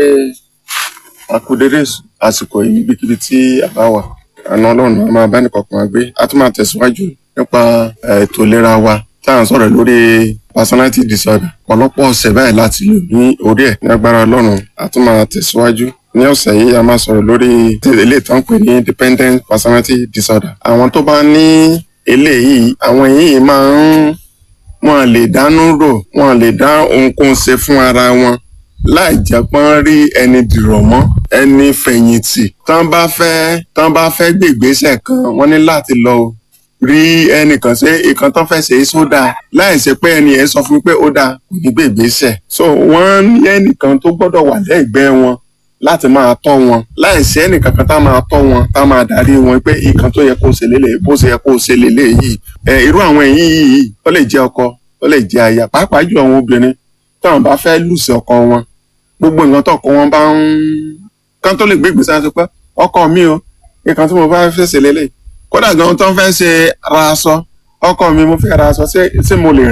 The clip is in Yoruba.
àkúdédé àsìkò yìí níbikíbi tí a bá wà àna ọlọ́run a máa bá nìkọ̀ọ̀kan wa gbé a tún máa tẹ̀síwájú nípa eh, ètò ìlera wa tá à ń sọ̀rọ̀ lórí personality disorder ọ̀pọ̀lọpọ̀ ọ̀sẹ̀ báyìí láti lò ní orí ẹ̀ ní agbára ọlọ́run a tún máa tẹ̀síwájú ní ọ̀sẹ̀ yìí a máa sọ̀rọ̀ lórí ilé ìtàn pè ní dependent personality disorder àwọn tó bá ní eléyìí àwọn yìí máa ń wọn lè dánú rò wọn lè dá ohunkóhun ṣe fún ara wọn láì jẹ́ pọ́n rí ẹni dìrọ̀ mọ́ ẹni fẹ̀yìntì tán bá fẹ́ tán bá fẹ́ gbé ìgbésẹ̀ kan wọ́n ní láti lọ rí ẹnìkan ṣe ìkan tán fẹ́ ṣe é sódà láì ṣe pé ẹni yẹn sọ fún mi pé ó dáa kò ní gbé ìgbésẹ̀ so wọ́n ní ẹnìkan tó gbọ́dọ̀ wà lẹ́gbẹ̀ẹ́ wọn láti máa tọ́ wọn láì sí ẹnìkan kan tá máa tọ́ wọn tá máa darí wọn pé ìkan tó yẹ kó ṣe lélẹ̀ bó ṣe yẹ kó ṣe lélẹ̀ yìí ẹ irú àwọn èyí yìí ó lè jẹ́ ọkọ ó lè jẹ́ aya pàápàá jù àwọn obìnrin táwọn bá fẹ́ lùsì ọkọ wọn gbogbo nǹkan tọkọ wọn bá ń kán tó lè gbé ìgbésẹ̀ àti pé ọkọ mi o nǹkan tí mo bá fẹ́ ṣe lélẹ̀ kódà gan tó ń fẹ́ ṣe ra aṣọ ọkọ mi mo fẹ́ ra aṣọ ṣé ṣé mo lè